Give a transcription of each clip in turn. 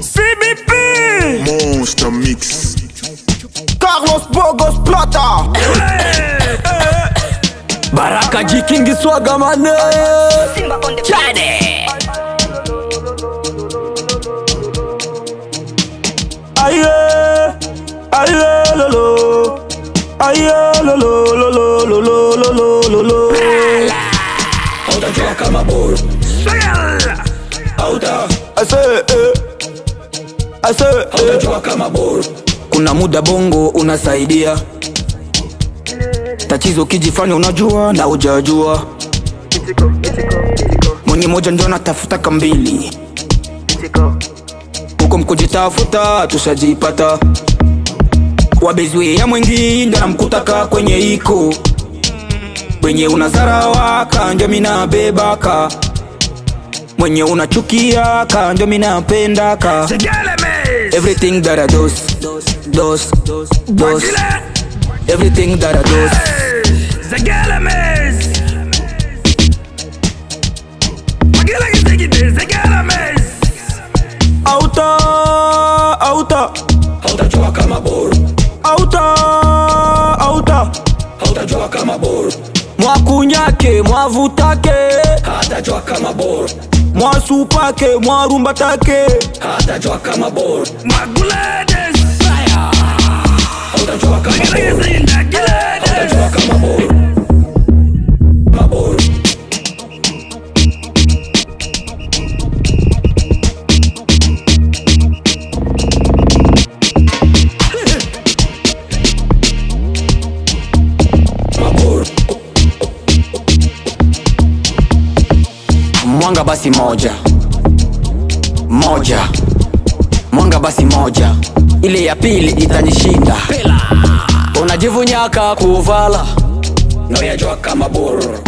CBP Monster Mix. Carlos Bogos Plata Baraka Jikingi Swaga Mane Simba on the Chade Aye Aye lolo Aye lolo lolo lolo lolo lolo Hautajua kama buru Hauta Ase eh Ase eh Hautajua kama buru Kuna muda bongo unasaidia Tatizo kijifanya unajua na ujajua Mwenye moja ndio natafuta kambili huko mkujitafuta tushajipata wabezwe ya mwengi ndo namkutaka kwenye iko kwenye unazarawa kanjo minabebaka mwenye unachukia kanjo minapendaka everything that I dos dos dos everything that I dos Auta Auta hautajua kama boru Auta Auta hautajua kama boru Mwakunyake mwavutake hatajua kama boru Mwasupake mwarumbatake hatajua kama boru hautajua kama boru hautajua kama boru maboru maboru mwanga basi moja moja mwanga basi moja ile ya pili itanishinda unajivunyaka kuvala noyajua kama buru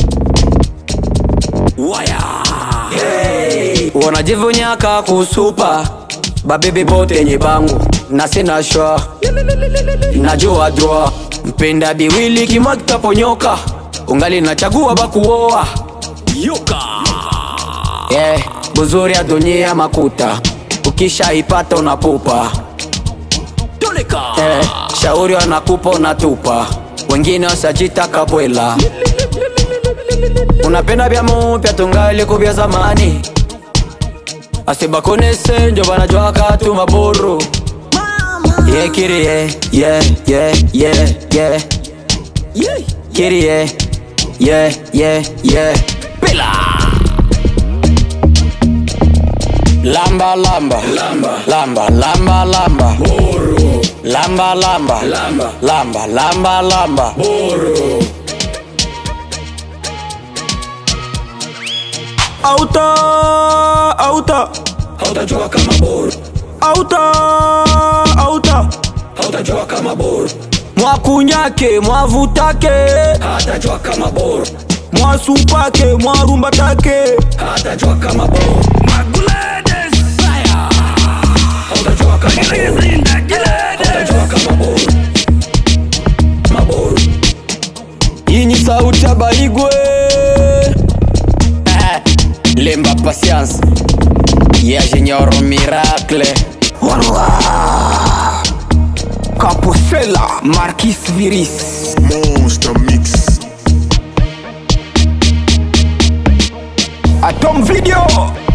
waya hey. unajivunyaka kusupa babibi bote yenye bangu na sina shwa najua droa mpenda biwili kimwa kitaponyoka ungali nachagua bakuoa yuka yeah, buzuri ya dunia makuta ukishaipata unapupa yeah, shauri wanakupa unatupa wengine wasajitaka bwela unapenda vya mupya tungali kubya zamani asibakonese njo banajwaka tu maburu yeah, kiri yeah, yeah, yeah, yeah, yeah. Kiri yeah, yeah, yeah, yeah. Pila lamba lamba lamba lamba lamba lamba buru lamba lamba lamba lamba lamba lamba buru Auta Auta hautajua kama buru Auta Auta hautajua kama buru Mwakunyake mwavutake hatajua kama buru Mwasupake mwarumbatake hatajua kama buru hautajua kama buru hautajua kama buru maburu hii ni sauti ya baigwe Eh, lemba patience ya junior miracle Kaposela Marquis Viris Monster Mix. Atom Video